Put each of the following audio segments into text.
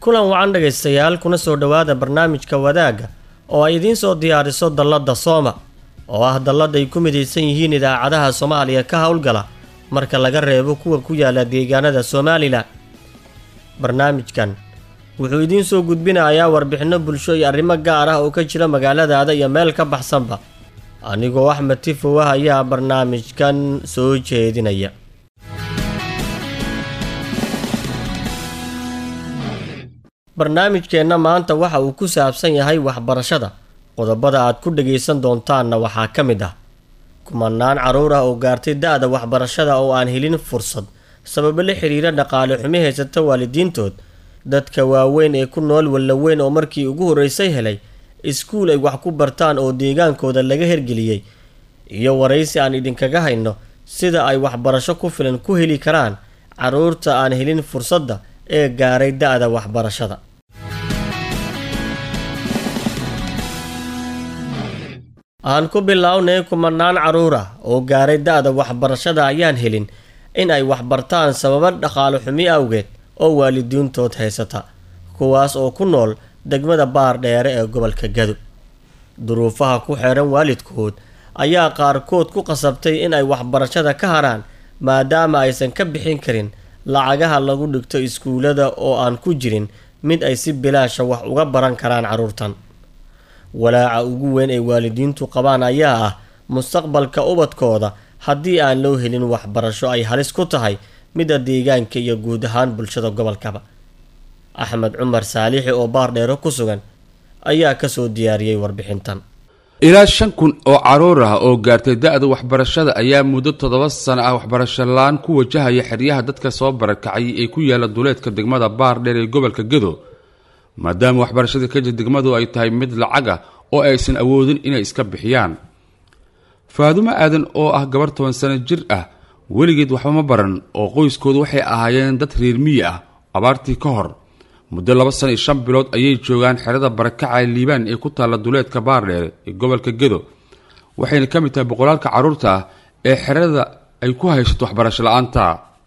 kulan wacan dhegaystayaal kuna soo dhowaada barnaamijka wadaagga oo ay idiin soo diyaariso dalladda sooma oo ah dallad ay ku midaysan yihiin idaacadaha soomaaliya ka howlgala marka laga reebo kuwa ku yaala deegaanada somalilan barnaamijkan wuxuu idiin soo gudbinayaa warbixinno bulsho iyo arrimo gaar ah oo ka jira magaaladaada iyo meel ka baxsanba anigoo axmed tifow ah ayaa barnaamijkan soo jeedinaya barnaamijkeenna maanta waxa uu ku saabsan yahay waxbarashada qodobada aad ku dhagaysan doontaanna waxaa ka mid ah kumanaan carruur ah oo gaartay da-da waxbarashada oo aan helin fursad sababo la xiriira dhaqaale xumi haysata waalidiintood dadka waaweyn ee ku nool wallaweyn oo markii ugu horreysay helay iskuul ay wax ku bartaan oo deegaankooda laga hergeliyey iyo waraysi aan idinkaga hayno sida ay waxbarasho ku filan ku heli karaan carruurta aan helin fursadda ee gaaray da-da waxbarashada aan ku bilownay kumanaan carruur ah oo gaaray da-da waxbarashada ayaan helin in ay waxbartaan sababo dhaqaale xumi awgeed oo waalidiintood haysata kuwaas oo ku nool degmada baar dheere ee gobolka gado duruufaha ku xeeran waalidkood ayaa qaarkood ku qasabtay in ay waxbarashada ka haraan maadaama aysan ka bixin karin lacagaha lagu dhigto iskuullada oo aan ku jirin mid ay si bilaasha wax uga baran karaan carruurtan walaaca ugu weyn ay waalidiintu qabaan ayaa ah mustaqbalka ubadkooda haddii aan loo helin waxbarasho ay halis ku tahay midda deegaanka iyo guud ahaan bulshada gobolkaba axmed cumar saalixi oo baardheero ku sugan ayaa kasoo diyaariyey warbixintan ilaa shan kun oo carruur ah oo gaartay da-da waxbarashada ayaa muddo toddoba sano ah waxbarasho la-aan ku wajahaya xeryaha dadka soo barakacay ee ku yaala duleedka degmada baardheer ee gobolka gado maadaama waxbarashada ka jir degmadu ay tahay mid lacag ah oo aysan awoodin inay iska bixiyaan faadumo aadan oo ah gabar toban sano jir ah weligeed waxba ma baran oo qoyskoodu waxay ahaayeen dad reer miyi ah abaartii ka hor muddo laba sano iyo shan bilood ayay joogaan xerada barakaca liibaan ee ku taalla duleedka baardheer ee gobolka gado waxayna ka mid tahay boqolaalka carruurta ah ee xerada ay ku haysato waxbarasho la-aanta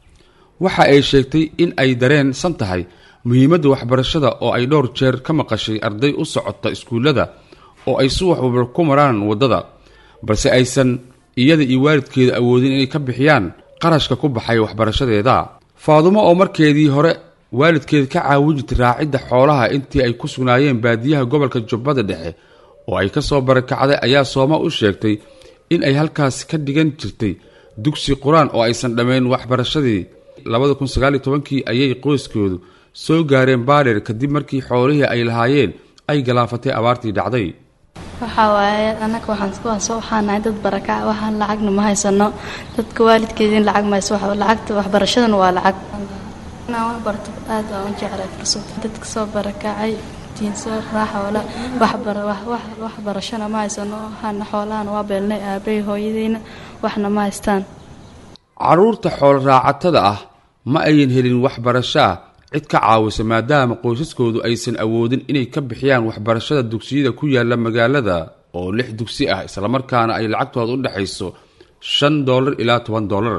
waxa ay sheegtay in ay dareensan tahay muhiimadda waxbarashada oo ay dhowr jeer ka maqashay arday u socota iskuullada oo ay si waxwalba ku maraan waddada balse aysan iyada iyo waalidkeeda awoodin inay ka bixiyaan qarashka ku baxay waxbarashadeeda faadumo oo markeedii hore waalidkeeda ka caawin jirtay raacidda xoolaha intii ay ku sugnaayeen baadiyaha gobolka jubbada dhexe oo ay ka soo barakacday ayaa sooma u sheegtay in ay halkaas ka dhigan jirtay dugsi qur-aan oo aysan dhammayn waxbarashadii labada kun sagaaliyo tobankii ayay qoyskoodu soo gaareen baadheer kadib markii xoolihii ay lahaayeen ay galaafatay abaartii dhacday waxaa waaye annaga waxaan soo waxaanahay dad barakac waxaan lacagna ma haysano dadka waalidkeediin lacag ma hayso lacagta waxbarashadana waa lacag inaan wax barto aad aan u jeclay fursad dadka soo barakacay diinsoo raaxoola waxbarashana ma haysano waxaana xoolahana waa beelnay aabay hooyadeyna waxna ma haystaan carruurta xoolo raacatada ah ma ayan helin waxbarasho ah cid ka caawisa maadaama qoysaskoodu aysan awoodin inay ka bixiyaan waxbarashada dugsiyada ku yaala magaalada oo lix dugsi ah islamarkaana ay lacagtooda u dhexayso shan doolar ilaa toban doolar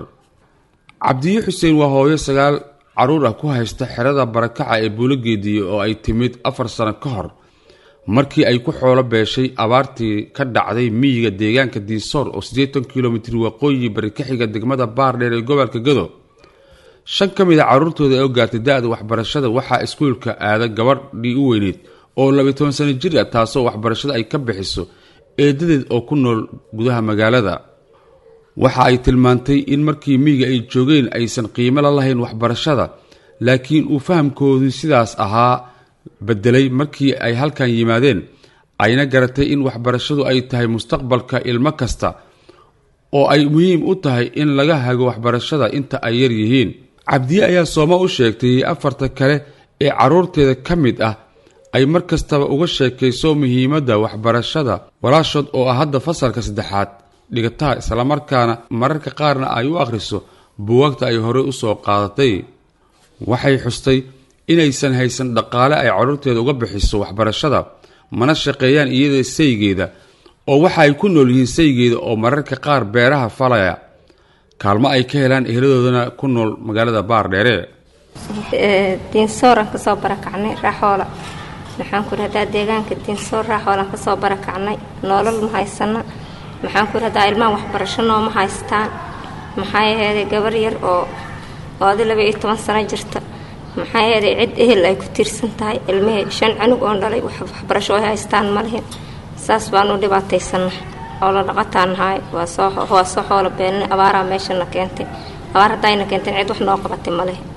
cabdiyo xuseen waa hooyo sagaal carruur ah ku haysta xerada barakaca ee buulogeediye oo ay timid afar sano ka hor markii ay ku xoolo beeshay abaartii ka dhacday miyiga deegaanka diisoor oo siddeetan kilomitir waqooyi bari ka xiga degmada baardheer ee gobolka gado shan ka mid a carruurtooda oo gaartay da-da waxbarashada waxaa iskuulka aada gabadhii u weyneyd oo labiy toban sano jir ah taasoo waxbarashada ay ka bixiso eedadeed oo ku nool gudaha magaalada waxa ay tilmaantay in markii miyiga ay joogeen aysan qiimo la lahayn waxbarashada laakiin uu fahamkoodu sidaas ahaa bedelay markii ay halkan yimaadeen ayna garatay in waxbarashadu ay tahay mustaqbalka ilmo kasta oo ay muhiim u tahay in laga hago waxbarashada inta ay yar yihiin cabdiye ayaa sooma u sheegtay afarta kale ee carruurteeda ka mid ah ay mar kastaba uga sheekayso muhiimadda waxbarashada walaashood oo ah hadda fasalka saddexaad dhigataha islamarkaana mararka qaarna ay u akhriso buwaagta ay horey u soo qaadatay waxay xustay inaysan haysan dhaqaale ay carruurteeda uga bixiso waxbarashada mana shaqeeyaan iyada saygeeda oo waxa ay ku nool yihiin saygeeda oo mararka qaar beeraha falaya kaalmo ay ka helaan eheladoodana ku nool magaalada baardheere diinsooraan kasoo barakacnay raaxoola maxaan ku rahdaa deegaanka diinsoor raaxoolaan kasoo barakacnay nolol ma haysana maxaan ku rahdaa ilmaha waxbarasho nooma haystaan maxaa yeelay gabar yar oo oodi laba iyo toban sano jirta maxaa yeelay cid ehel ay ku tiirsan tahay ilmihii shan canug oon dhalay waxbarasho ay haystaan ma lihin saas baanu dhibaataysana xoolo dhaqataan nahay waa soo waa soo xoolo beenin abaaraa meeshana keentay abaar haddayna keenteen cid wax noo qabatay ma lihin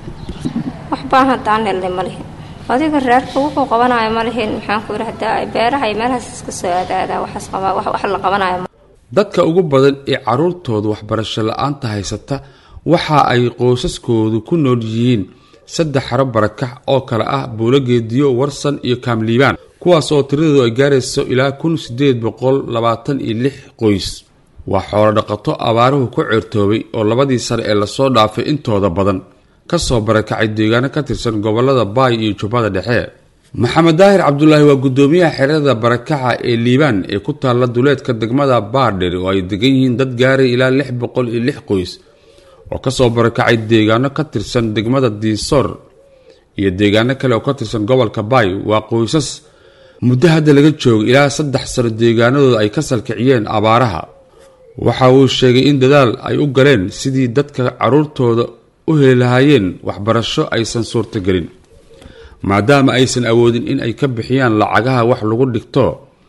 wax baan haddaan helnay ma lihin adiga reerka wuxuu qabanayo ma lihin maxaan ku rahdaa beeraha iyo meelahaas iska soo aadaadaa waxaas qabaa wax wax la qabanayo dadka ugu badan ee carruurtooda waxbarasho la-aanta haysata waxa ay qoysaskoodu ku nool yihiin saddex xaro barakax oo kale ah buulogeediyo warsan iyo kaamliibaan kuwaas oo tiradoodu ay gaarayso ilaa kun sideed boqol labaatan iyo lix qoys waa xoolo dhaqato abaaruhu ku ceertoobay oo labadii sane ee lasoo dhaafay intooda badan kasoo barakacay deegaano ka tirsan gobolada baay iyo jubbada dhexe maxamed daahir cabdulaahi waa guddoomiyaha xerada barakaca ee liibaan ee ku taalla duleedka degmada baardher oo ay degan yihiin dad gaaray ilaa lix boqol iyo lix qoys oo kasoo barakacay deegaano ka tirsan degmada diisoor iyo deegaano kale oo ka tirsan gobolka baay waa qoysas muddo hadda laga joogo ilaa saddex sano deegaanadooda ay ka salkiciyeen abaaraha waxa uu sheegay in dadaal ay u galeen sidii dadka carruurtooda u heli lahaayeen waxbarasho aysan suurtagelin maadaama aysan awoodin in ay ka bixiyaan lacagaha wax lagu dhigto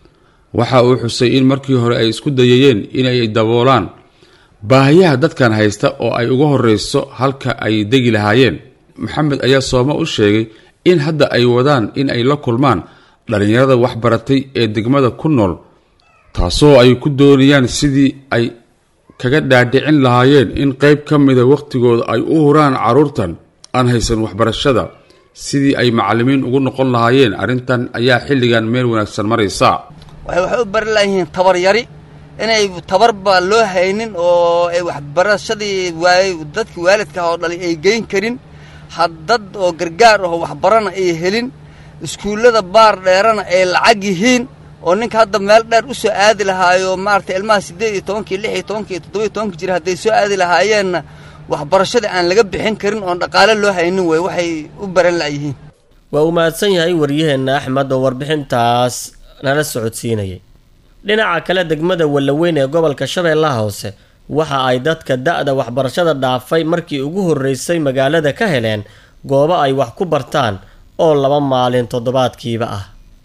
waxa uu xusay in markii hore ay isku dayayeen inay daboolaan baahiyaha dadkan haysta oo ay uga horeyso halka ay degi lahaayeen maxamed ayaa sooma u sheegay in hadda ay wadaan in ay la kulmaan dhallinyarada waxbaratay ee degmada ku nool taasoo ay ku doonayaan sidii ay kaga dhaadhicin lahaayeen in qeyb ka mida wakhtigooda ay u huraan carruurtan aan haysan waxbarashada sidii ay macallimiin ugu noqon lahaayeen arrintan ayaa xilligan meel wanaagsan maraysa waxay waxay u bari layihiin tabar yari inay tabarba loo haynin oo ay waxbarashadii waay dadka waalidka oo dhalay ay geyn karin haddad oo gargaar aho waxbarana ay helin iskuullada baar dheerana ay lacag yihiin oo ninka hadda meel dheer u soo aadi lahaayo maaragtay ilmaha siddeed iyo tobankii lix iyo tobankii iyo toddoba iyo tobanka jira hadday soo aadi lahaayeenna waxbarashada aan laga bixin karin oon dhaqaale loo haynin wey waxay u baran la'yihiin waa uu mahadsan yahay waryaheenna axmed oo warbixintaas nala socodsiinayay dhinaca kale degmada wallaweyn ee gobolka shabeellaha hoose waxa ay dadka da-da waxbarashada dhaafay markii ugu horreysay magaalada ka heleen goobo ay wax ku bartaan oo laba maalin toddobaadkiiba ah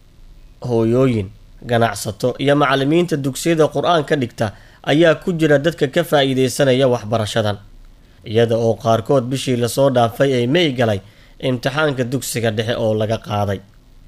hooyooyin ganacsato iyo macallimiinta dugsiyada qur-aanka dhigta ayaa ku jira dadka ka faa'iideysanaya waxbarashadan iyada oo qaarkood bishii lasoo dhaafay ay may galay imtixaanka dugsiga dhexe oo laga qaaday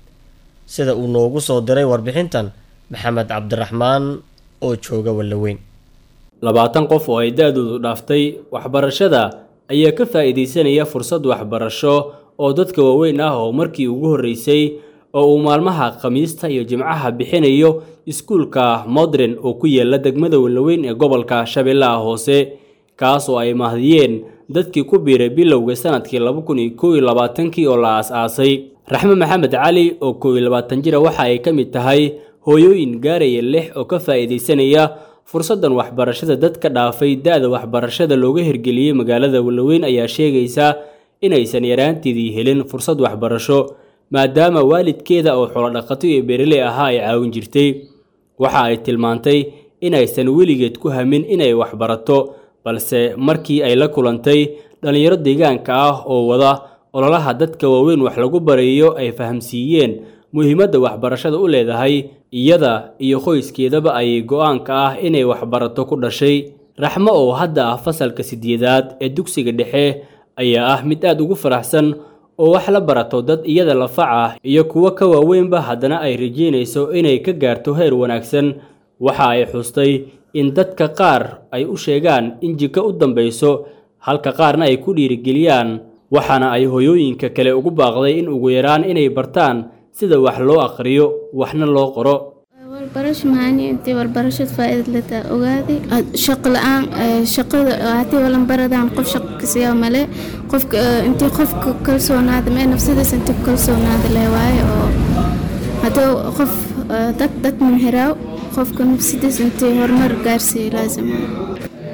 sida uu noogu soo diray warbixintan maxamed cabdiraxmaan oo jooga wallaweyn labaatan qof oo ay da-doodu dhaaftay waxbarashada ayaa ka faa'iidaysanaya fursad waxbarasho oo dadka waaweyn ah oo markii ugu horreysay oo uu maalmaha khamiista iyo jimcaha bixinayo iskuulka modren oo ku yaala degmada wallaweyn ee gobolka shabeellaha hoose kaas oo ay mahdiyeen dadkii ku biiray bilowga sanadkii laba kun iyo kow iyo labaatankii oo la aas-aasay raxme maxamed cali oo kow iyo labaatan jira waxa ay ka mid tahay hooyooyin gaaraya lix oo ka faa'iidaysanaya fursaddan waxbarashada dadka dhaafay da-da waxbarashada looga hirgeliyey magaalada wallaweyn ayaa sheegaysa inaysan yaraanteedii helin fursad waxbarasho maadaama waalidkeeda oo xolodhaqato iyo beeraley ahaa ay caawin jirtay waxa ay tilmaantay inaysan weligeed ku hamin inay waxbarato balse markii ay la kulantay dhallinyaro deegaanka ah oo wada ololaha dadka waaweyn wax lagu barayo ay fahamsiiyeen muhiimadda waxbarashada u leedahay iyada iyo qoyskeedaba ayay go-aanka ah inay waxbarato ku dhashay raxmo oo hadda ah fasalka sideedaad ee dugsiga dhexe ayaa ah mid aad ugu faraxsan oo wax la barato dad iyada lafac ah iyo kuwo ka waaweynba haddana ay rajeynayso inay ka gaarto heer wanaagsan waxa ay xustay in dadka qaar ay u sheegaan in jiko u dambayso halka qaarna ay ku dhiirigeliyaan waxaana ay hoyooyinka kale ugu baaqday in ugu yaraan inay bartaan sida wax loo aqriyo waxna loo qoro warbarasho mahani intii warbarashada faa'iidad letaa ogaaday shaqo la-aan shaqada haddii walan baradaan qof shaqo kasiyaa male qofka intii qofka kalsoonaada mee nafsadiisa intii ku kalsoonaada leh waaye oo haddii qof dad dad minhiraaw qofka nafsadiisa intii horumar gaarsiiyo laazima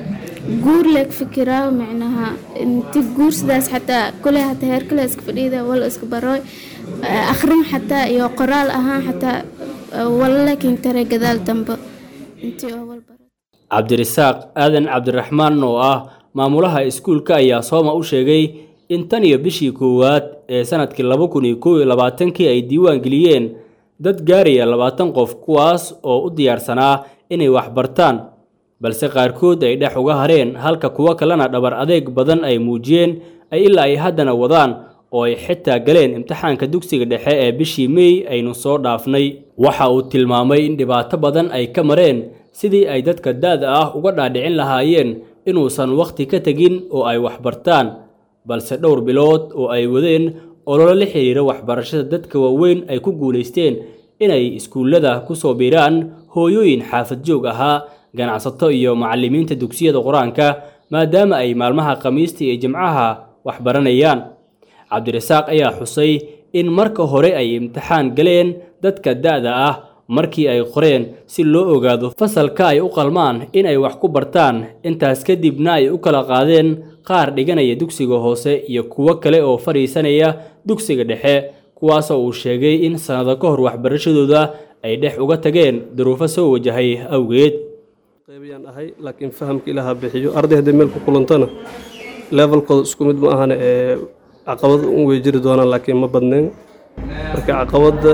guur leeg fikiraa micnaha inti guur sidaas xataa kule hataa heer kale iska fadhiida wala iska barooy akhrin xataa iyo qoraal ahaan xataa wala laakiin tare gadaal dambe intii oo wal baro cabdirasaaq aadan cabdiraxmaan oo ah maamulaha iskuulka ayaa sooma u sheegay in tan iyo bishii koowaad ee sanadkii laba kun iyo kow iyo labaatankii ay diiwaan geliyeen dad gaaraya labaatan qof kuwaas oo u diyaarsanaa inay waxbartaan balse qaarkood ay dhex uga hareen halka kuwo kalena dhabar adeeg badan ay muujiyeen ay ilaa ay haddana wadaan oo ay xitaa galeen imtixaanka dugsiga dhexe ee bishii mey aynu soo dhaafnay waxa uu tilmaamay in dhibaato badan ay ka mareen sidii ay dadka da-da ah uga dhaadhicin lahaayeen inuusan wakhti ka tegin oo ay waxbartaan balse dhowr bilood oo ay wadeen ololo la xiriira waxbarashada dadka waaweyn ay ku guulaysteen inay iskuullada ku soo biiraan hooyooyin xaafad joog ahaa ganacsato iyo macallimiinta dugsiyada qur-aanka maadaama ay maalmaha khamiista iyo jimcaha waxbaranayaan cabdirasaaq ayaa xusay in marka hore ay imtixaan galeen dadka da-da ah markii ay qoreen si loo ogaado fasalka ay u qalmaan inay wax ku bartaan intaas kadibna ay u kala qaadeen qaar dhiganaya dugsiga hoose iyo kuwo kale oo fadhiisanaya dugsiga dhexe kuwaasoo uu sheegay in sannado ka hor waxbarashadooda ay dhex uga tageen duruufo soo wajahay awgeed qaybiyaan ahay laakiin fahamka ilaaha bixiyo arday hadday meel ku kulantana levelkooda isku mid ma ahana ee caqabad un way jiri doonaan laakiin ma badnayn marka caqabadda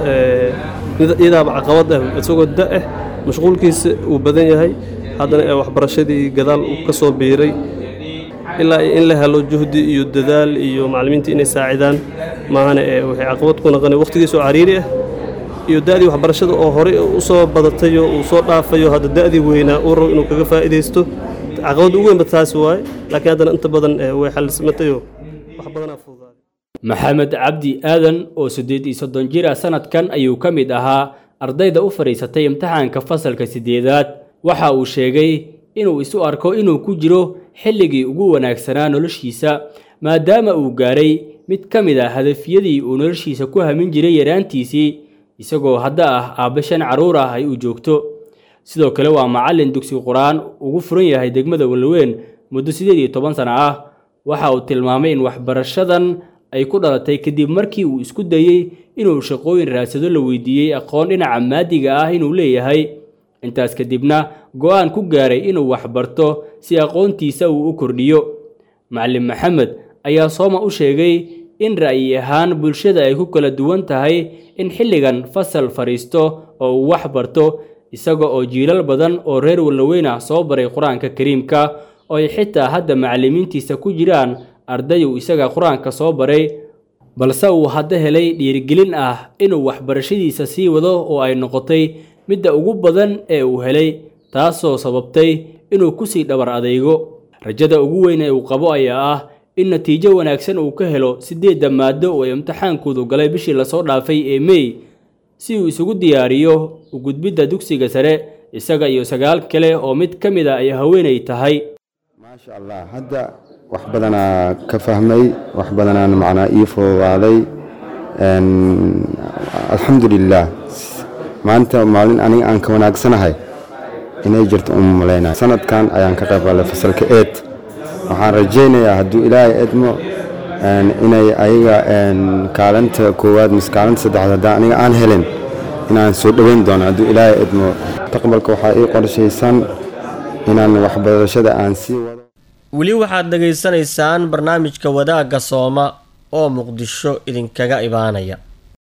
iyadaaba caqabad ah isagoo da ah mashquulkiisa uu badan yahay haddana ee waxbarashadii gadaal uu ka soo biiray ilaa in la helo juhdi iyo dadaal iyo macallimiinta inay saacidaan maahana ee waxay caqabad ku noqonay waqtigiisoo cariiri ah iyo da-dii waxbarashada oo horey u soo badatayo uu soo dhaafayo hadda da-dii weynaa uu rabo inuu kaga faa'iidaysto caqabadda ugu weynba taasi waaye laakiin haddana inta badan way xalismatayo wax badanaa fududaaday maxamed cabdi aadan oo siddeed iyo soddon jir ah sanadkan ayuu ka mid ahaa ardayda u fadhiisatay imtixaanka fasalka siddeedaad waxa uu sheegay inuu isu arko inuu ku jiro xilligii ugu wanaagsanaa noloshiisa maadaama uu gaaray mid ka mid ah hadafyadii uu noloshiisa ku hamin jiray yaraantiisii isagoo hadda ah aabbe shan carruur ah ay u joogto sidoo kale waa macallin dugsi qur-aan ugu furan yahay degmada walweyn muddo siddeed iyo toban sano ah waxa uu tilmaamay in waxbarashadan ay ku dhalatay kadib markii uu isku dayey inuu shaqooyin raadsado la weydiiyey aqoon dhinaca maadiga ah inuu leeyahay intaas kadibna go-aan ku gaaray inuu waxbarto si aqoontiisa uu u kordhiyo macallin maxamed ayaa sooma u sheegay in ra'yi ahaan bulshada ay ku kala duwan tahay in xilligan fasal fadhiisto oo uu wax barto isaga oo jiilal badan oo reer wallaweyn ah soo baray qur-aanka kariimka oo ay xitaa hadda macallimiintiisa ku jiraan arday uu isaga qur-aanka soo baray balse uu hadda helay dhiirigelin ah inuu waxbarashadiisa sii wado oo ay noqotay midda ugu badan ee uu helay taasoo sababtay inuu kusii dhabar adeego rajada ugu weyn ee uu qabo ayaa ah in natiijo wanaagsan uu ka helo siddeedda maado oo imtixaankoodu galay bishii lasoo dhaafay ee mey si uu isugu diyaariyo u gudbidda dugsiga sare isaga iyo sagaal kale oo mid ka mid a ay haweenay tahay maasha allah hadda wax badanaa ka fahmay wax badanaan macnaa ii fududaaday alxamdulilaah maanta maalin aniga aan ka wanaagsanahay inay jirto uma malaynaya sanadkan ayaan ka qayb galay fasalka eed waxaan rajaynayaa hadduu ilaahay edmo inay ayaga kaalinta koowaad mise kaalinta saddexaad haddaan aniga aan helin inaan soo dhoweyn doono hadduu ilaahay edmo mustaqbalka waxaa ii qorshaysan inaan waxbarashada aan sii wado weli waxaad dhegaysanaysaan barnaamijka wadaagga sooma oo muqdisho idinkaga ibaanaya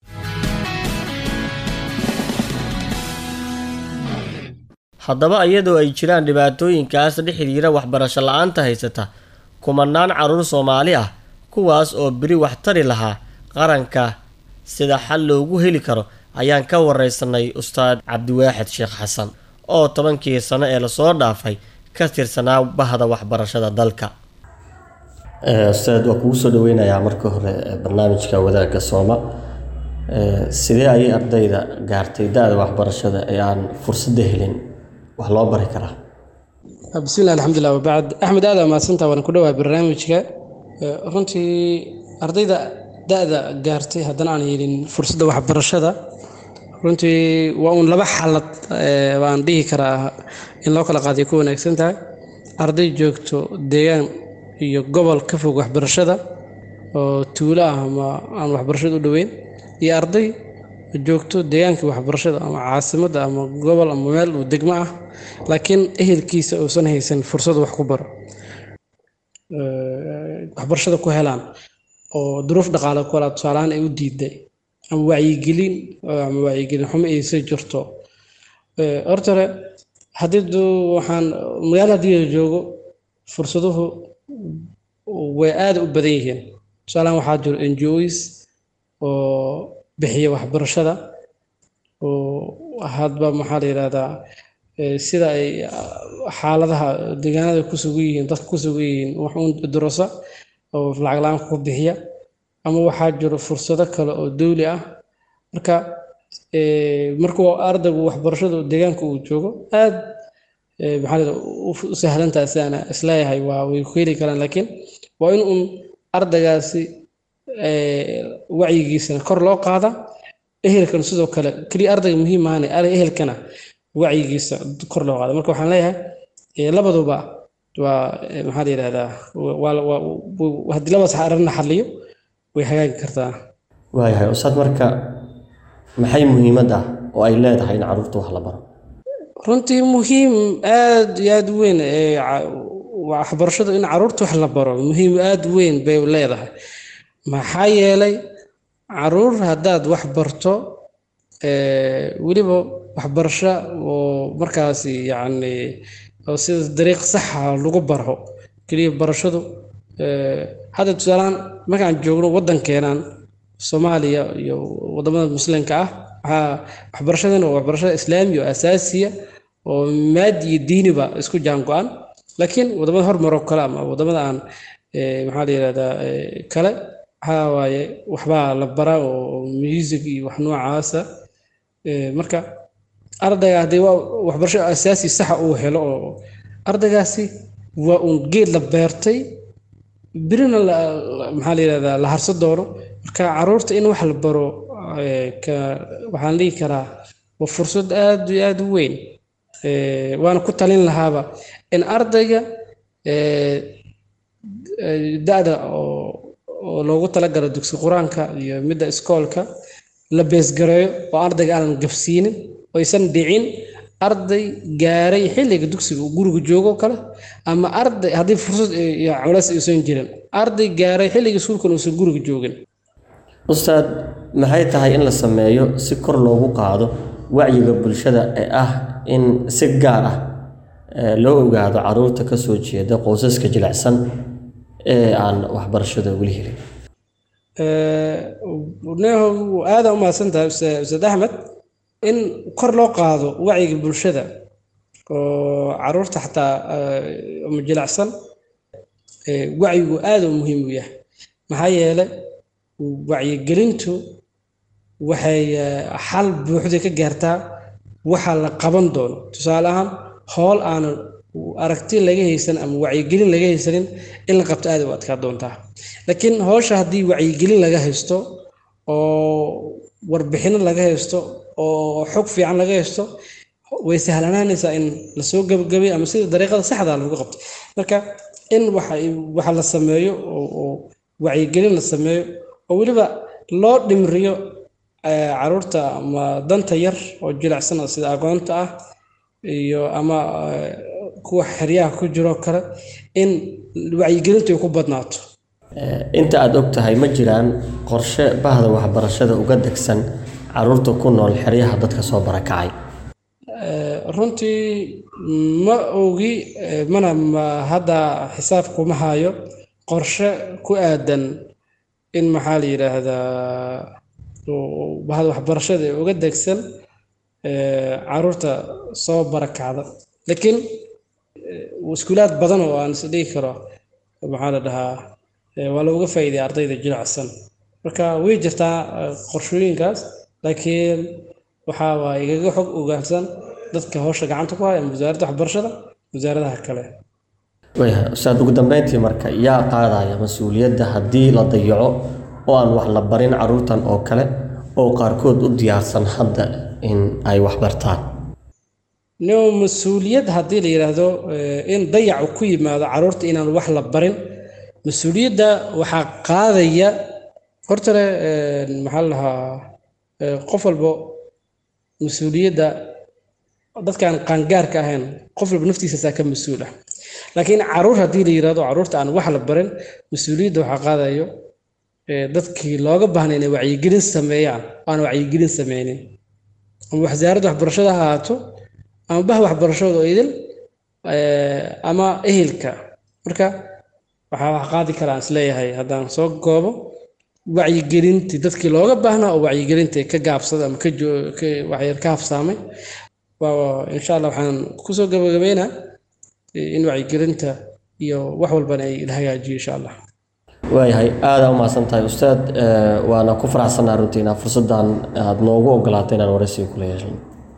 haddaba iyadoo ay jiraan dhibaatooyinkaas la xidhiira waxbarasho la-aanta haysata kumanaan carruur soomaali ah kuwaas oo beri wax tari lahaa qaranka sida xal loogu heli karo ayaan ka wareysanay ustaad cabdiwaaxid sheekh xasan oo tobankii sano ee lasoo dhaafay ka tirsanaa bahda waxbarashada dalka ustaad waa kugu soo dhaweynayaa marka hore barnaamijka wadaagga sooma sidee ayay ardayda gaartay da-da waxbarashada ee aan fursadda helin wax loo bari karaa bismillahi alxamdulilah wabacd axmed aada mahadsantaa waan ku dhawahay barnaamijka runtii ardayda da-da gaartay haddana aan helin fursadda waxbarashada runtii waa uun laba xaalad baan dhihi karaa in loo kala qaadiyo ku wanaagsan tahay arday joogto deegaan iyo gobol ka fog waxbarashada oo tuulo ah ama aan waxbarashada u dhoweyn iyo arday joogto deegaankii waxbarashada ama caasimadda ama gobol ama meel uu degmo ah laakiin ehelkiisa uusan haysan fursad wax ku baro waxbarashada ku helaan oo duruuf dhaqaale ku helaa tusaalahaan ay u diiday ama wacyigelin ama wacyigelin xumo aysa jirto horta hore haddii waxaan magaala haddii la joogo fursaduhu way aada u badan yihiin tusaalahaan waxaa jiro n g os oo bixiya waxbarashada oo hadba maxaa la yidhahdaa sida ay xaaladaha deegaanada ku sugan yihiin dadka ku sugan yihiin wax uun durasa oo lacag la-aan ku bixiya ama waxaa jiro fursado kale oo dawli ah marka markuu ardaygu waxbarashadu deegaanka uu joogo aad maxaa la u sahlantaha sidaan isleeyahay waa way ku heli karaan laakiin waa in uun ardaygaasi wacyigiisana kor loo qaada ehelkan sidoo kale keliya ardayga muhiim ahane ehelkana wacyigiisa kor loo qaada marka waxaan leeyahay labaduba waa maxaa la yidhahdaa haddii labadaas arrinna xalliyo way hagaagi kartaa waayahay ustaad marka maxay muhiimad ah oo ay leedahay in carruurta wax la baro runtii muhiim aad iyo aad weyn waxbarashadu in carruurta wax la baro muhiim aad weyn bay leedahay maxaa yeelay caruur haddaad wax barto weliba waxbarasho oo markaasi yacni oo sida dariiq saxa lagu baro keliya barashadu hadda tusaalahaan markaan joogno waddankeenan soomaaliya iyo waddamada muslimka ah waxaa waxbarashadana waa waxbarashada islaami oo asaasiya oo maadi iyo diiniba isku jaan go-an laakiin waddamada hormaroo kale ama waddamada aan maxaa la yidhahdaa kale waxaa waaye waxbaa la baraa oo music iyo wax noocaasa marka ardayga haddii waa waxbarasho asaasi saxa uu helo oo ardaygaasi waa uun geed la beertay birina maxaa la yidhahdaa la harso doono marka caruurta in wax la baro waxaan dhihi karaa waa fursad aad iyo aad u weyn waana ku talin lahaaba in ardayga da-da oo loogu talagalo dugsi qur-aanka iyo midda iskoolka la beesgareeyo oo ardayga aanan gabsiinin oysan dhicin arday gaaray xilliga dugsiga uu guriga joogo kale ama arday haddii fursad iyo culays aysan jirin arday gaaray xilliga iskuulkan uusan guriga joogin ustaad maxay tahay in la sameeyo si kor loogu qaado wacyiga bulshada ee ah in si gaar ah loo ogaado caruurta ka soo jeeda qoysaska jilicsan ee aan waxbarashada weli helin neeho aada u mahadsan tahay ustaad axmed in kor loo qaado wacyiga bulshada oo caruurta xataa ama jilacsan wacyigu aada u muhiim u yahay maxaa yeelay wacyigelintu waxay xal buuxda ka gaartaa waxa la qaban doono tusaale ahaan howl aanan aragti laga haysan ama wacyigelin laga haysanin in la qabto aada u adkaa doontaa laakiin howsha haddii wacyigelin laga haysto oo warbixino laga haysto oo xog fiican laga haysto way sahlanaanaysaa in lasoo gabagabay ama sida dariiqada saxda lagu qabto marka in waxa la sameeyo oo wacyigelin la sameeyo oo weliba loo dhimriyo caruurta ama danta yar oo jilicsan sida agoonta ah iyo ama kuwa xeryaha ku jiroo kale in wacyigelintu ay ku badnaato inta aada og tahay ma jiraan qorshe bahda waxbarashada uga degsan caruurta ku nool xeryaha dadka soo barakacay runtii ma ogi mana hadda xisaab kuma hayo qorshe ku aadan in maxaa la yidhaahdaa bahda waxbarashada ee uga degsan caruurta soo barakacda laakiin iskuulaad badan oo aan isdhigi karo maxaa la dhahaa waa looga faa'iidaya ardayda jilicsan marka way jirtaa qorshooyinkaas laakiin waxaa waa igaga xog ogaansan dadka howsha gacanta ku haya ama wasaaradda waxbarashada wasaaradaha kale waya ustaad ugu dambeyntii marka yaa qaadaya mas-uuliyadda haddii la dayaco oo aan wax la barin caruurtan oo kale oo qaarkood u diyaarsan hadda in ay wax bartaan no mas-uuliyad haddii la yidhaahdo eh, in dayacu ku yimaado caruurta inaan wax la barin mas-uuliyadda waxaa qaadaya hortale eh, maxaa la dhahaa eh, qof walbo mas-uuliyadda dadkaan qaangaarka ahayn qof walba naftiisaasaa ka mas-uul ah laakiin caruur haddii la yidhahdo caruurta aan wax la barin mas-uuliyadda waxaa qaadayo eh, dadkii looga baahnay inay wacyigelin sameeyaan oo aan wacyigelin sameynin ama wasaaradda waxbarashada ha ahaato ama bah waxbarashada oo idil eh, ama ehelka marka waxaa wax qaadi kara aan isleeyahay haddaan soo goobo wacyigelintii dadkii looga baahnaa oo wacyigelinta ka gaabsada ama ka joo- ka waxyar ka hafsaamay waa insha allah waxaan kusoo gabagabeynaa eh, in wacyigelinta iyo wax walbana ay la hagaajiyo insha allah waayahay aada u mahadsan tahay ustaad eh, waana ku faraxsanaa runtii inaa fursaddan aada noogu ogolaatay inaan waraysiga kula yeeshan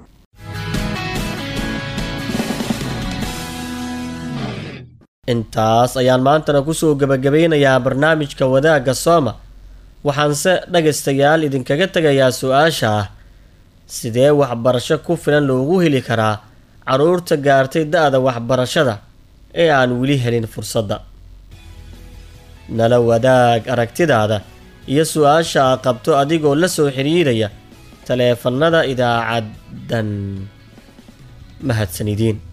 intaas ayaan maantana kusoo gebagabeynayaa barnaamijka wadaagga sooma waxaanse dhagaystayaal idinkaga tegayaa su-aasha ah sidee waxbarasho ku filan loogu heli karaa caruurta gaartay da-da waxbarashada ee aan weli helin fursadda nala wadaag aragtidaada iyo su-aasha a qabto adigoo la soo xiriiraya taleefannada idaacaddan mahadsanidin